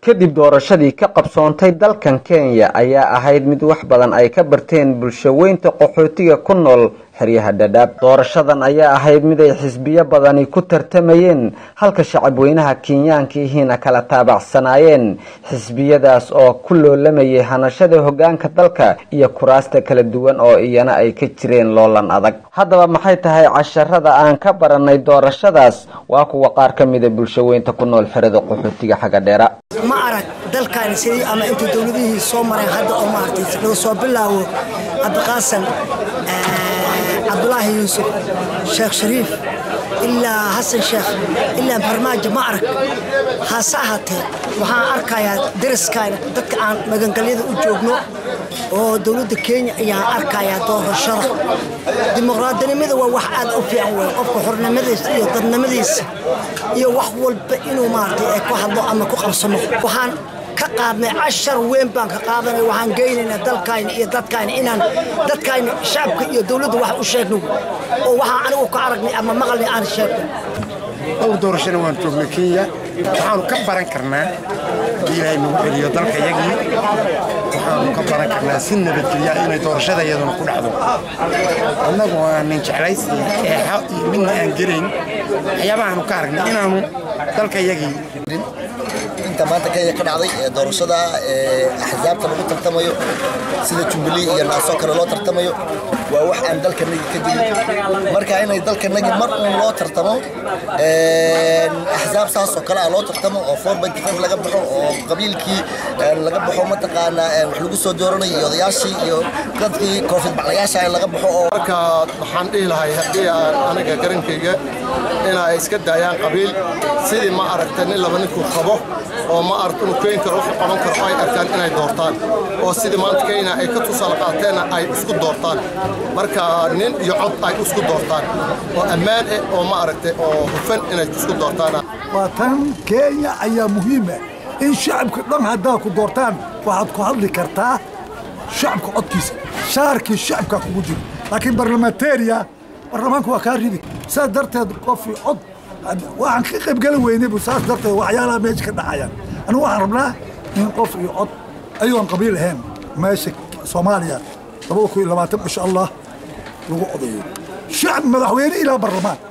kadib doorashadii ka qabsoontay dalkan kenya ayaa ahayd mid wax badan ay ka barteen bulshaweynta qaxootiga ku nool xeryaha dhadhaab doorashadan ayaa ahayd mid ay xisbiyo badani ku tartamayeen halka shacabweynaha kenyaankiihiina kala taabacsanaayeen xisbiyadaas oo ku loolamayay hanashada hogaanka dalka iyo kuraasta kala duwan oo iyana ay ka jireen loolan adag haddaba maxay tahay casharada aan ka baranay doorashadaas waa kuwa qaar ka mida bulshaweynta ku nool xerada qaxootiga xagga dheera ma arag dalkaani sidii ama intuu dowladihii soo mareen hadda oo maaragtay laga soo bilaabo cabdiqaasan cabdulaahi yuusuf sheekh shariif ilaa xasan sheekh ilaa farmaajo ma arag hase ahaatee waxaan arkayaa daraskaana dadka aan magangalyada u joogno oo dowladda kenya ayaan arkayaa doorashada dimuqraadinimada waa wax aad u fiican wey qofka xornimadiisa iyo dadnimadiisa iyo wax walba inuu maaragtay ku hadlo ama ku qabsamo waxaan ka qaadnay cashar weyn baan ka qaadanay waxaan geynaynaa dalkayna iyo dadkayna inaan dadkayna shacabka iyo dowladda wax u sheegno oo waxaan anigu ka aragnay ama maqalnay aan sheegno dhowr doorashana waan joognay kenya waxaanu ka baran karnaa haddii ilaahay nagu celiyo dalka yagii waxaanu ka baran karnaa si nabadgelya inay doorashada iyaduna ku dhacdo annagu aanan jeclaysi eexa iyo midna aan gelayn waxyaabahaanu ka aragnay inaanu dalka yagii inta maanta kenya ka dhacday ee doorashada ee axsaabta lagu tartamayo sida jubilee iyo naasoo kale loo tartamayo waa wax aan dalkanagi ka jirin marka inay dalkanagi mar uun loo tartamo axsaab saasoo kale ah loo tartamo oo four banty five laga baxo oo qabiilkii laga baxo mataqaanaa wax lagu soo dooranayo iyo odayaashii iyo dadkii koofid baclayaasha laga baxo oo marka waxaan dhihi lahay haddii aan aniga garankayga inay iska daayaan qabiil sidii ma aragta nin laba ninkuu qabo oo ma aragta inuu keyn karo wuxuu qaban karo ay arkaan inay doortaan oo sidii maanta kenya ay ka tusaale qaateenna ay isku doortaan marka nin iyo cod ay isku doortaan oo ammaan eh oo ma aragtay oo hufan inay isku doortaan waa tan kenya ayaa muhiima in shacabka dhan haddaa ku doortaan waxaad ku hadli kartaa shacabka codkiisa shaarkii shacabka kugu jiro laakiin barlamateria baarlamaanka waa kaa ridi saas darteed qofii cod waxaan ka qaybgeli weynaybu saas darteed waxyaalaha meesha ka dhacayaan anigu waxaan rabnaa in qof iyo cod ayoon qabiil ahayn meesha soomaaliya labada kun iyo labaatan insha allah lagu odayo shacab madaxweyne ilaa barlamaan